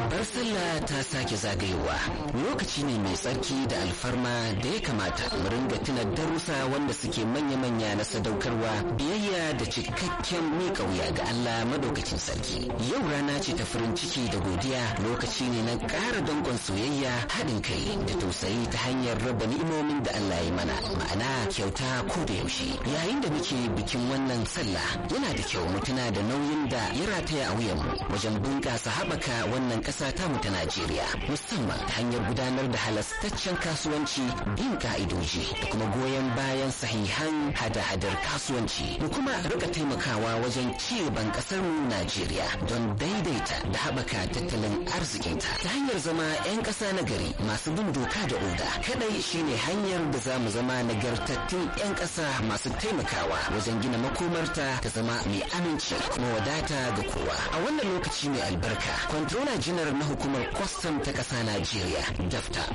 babbar sallah ta sake zagayowa lokaci ne mai tsarki da alfarma da ya kamata mu ringa tuna darussa wanda suke manya-manya na sadaukarwa biyayya da cikakken miƙa wuya ga Allah madaukakin sarki yau rana ce ta farin ciki da godiya lokaci ne na ƙara danƙon soyayya haɗin kai da tausayi ta hanyar raba ni'imomin da Allah ya mana ma'ana kyauta ko da yaushe yayin da muke bikin wannan sallah yana da kyau mu tuna da nauyin da ya rataya a wuyanmu wajen bunƙasa haɓaka wannan ƙasa tamu ta Najeriya musamman ta hanyar gudanar da halastaccen kasuwanci bin ka'idoji da kuma goyon bayan sahihan hada-hadar kasuwanci da kuma rika taimakawa wajen ci gaban ƙasar mu Najeriya don daidaita da haɓaka tattalin arzikinta ta hanyar zama 'yan ƙasa na gari masu bin doka da oda kadai shine hanyar da za mu zama nagartattun 'yan ƙasa masu taimakawa wajen gina makomarta ta zama mai aminci kuma wadata ga kowa a wannan lokaci mai albarka controller general na hukumar kwastam ta ƙasa Najeriya dafta